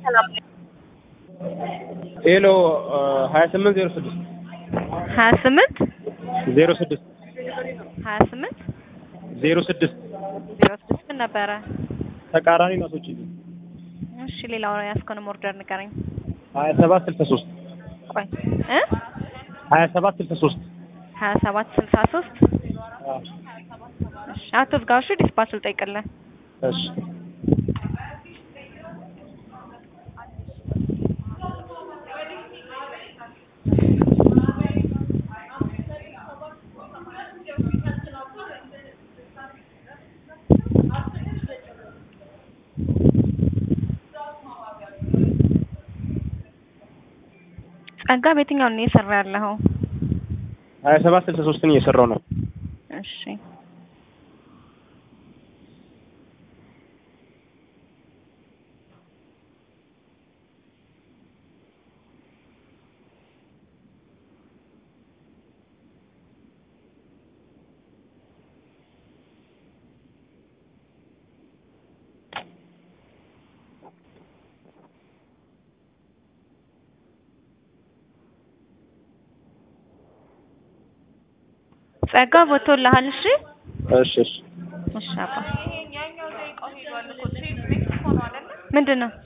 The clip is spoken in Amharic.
ሄሎ ሀያ ስምንት ዜሮ ስድስት ሀያ ስምንት ዜሮ ስድስት ሀያ ስምንት ዜሮ ስድስት ዜሮ ስድስት ምን ነበረ? ተቃራኒ ናቶች እሺ ሌላው ያስከውንም ኦርደር ንገረኝ። ሀያ ሰባት ስልሳ ሶስት ቆይ እ ሀያ ሰባት ስልሳ ሶስት ሀያ ሰባት ስልሳ ሶስት እሺ አትዝጋው። እሺ ዲስፓች ልጠይቅልህ። እሺ ጸጋ በየትኛውን ነው እየሰራ ያለኸው? ሀያ ሰባት ስልሳ ሶስትን እየሰራው ነው። እሺ ጸጋ ቦቶልሃል? እሺ እሺ እሺ እሺ አባ ምንድን ነው